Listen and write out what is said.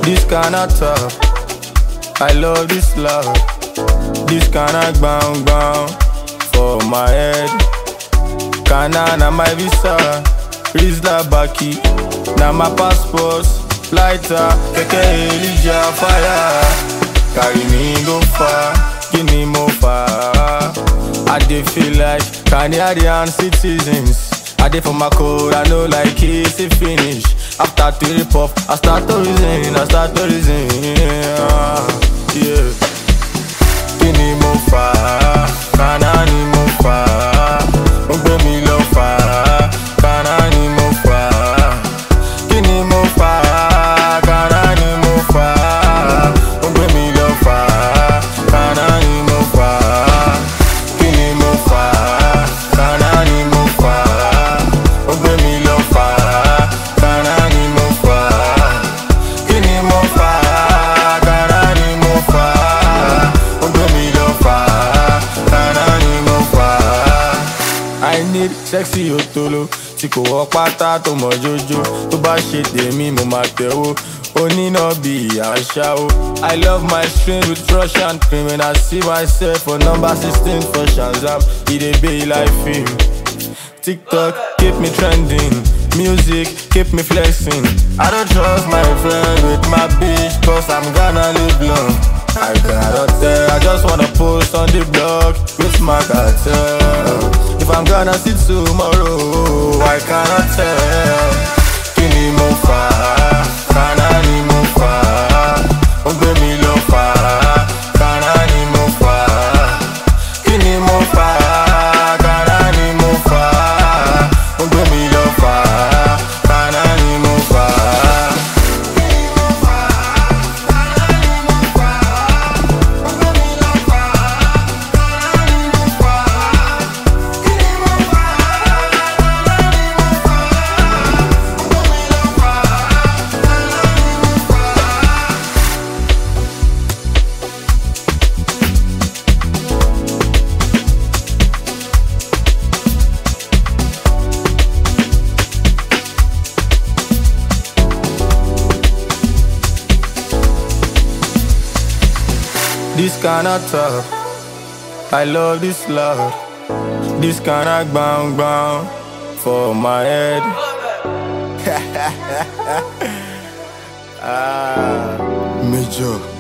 This kinda tough. I love this love. This kinda ground ground for my head. Kana na my visa, Rizla Baki, na my passport, lighter, keke Elijah fire. Carry me go far, give me more far. I dey feel like Canadian citizens. I dey for my code, I know like it's a finish. After three puff, I start to reason, I start to reason. Yeah. Kini mo fà á, kànáà ni mo fà á. Ó gbé mi lọ fà á, kànáà ni mo fà á. Kini mo fà á, kànáà ni mo fà á. Ó gbé mi lọ fà á, kànáà ni mo fà á. Kini mo fà á, kànáà ni mo fà á. Ó gbé mi lọ fà á, kànáà ni mo fà á. Kini mo fà á, kànáà ni mo fà á. Ó gbé mi lọ fà á, kànáà ni mo fà á. I need sexy otolo tí kò wọ pátá tó mọ jójó tó bá ṣe tèmi mo máa tẹ̀wó oníná bí àṣà o. I love my string with Russian cream and I see myself for number sixteen for Shazam e dey be like film. TikTok keep me trending, music keep me flexing. I don't trust my friend with my bitch cause I'm gonna live long. I cannot tell, I just wanna post on the blog with my cartel. If I'm gonna see tomorrow, I cannot tell. Kini mo fà á, kànáà ni mo fà á. Ó gbé mi lọ fà á, kànáà ni mo fà á. Kini mo fà á, kànáà ni mo fà á. Ó gbé mi lọ fà á, kànáà ni mo fà á. This kinda tough. I love this love. This kinda ground ground for my head. ah, major.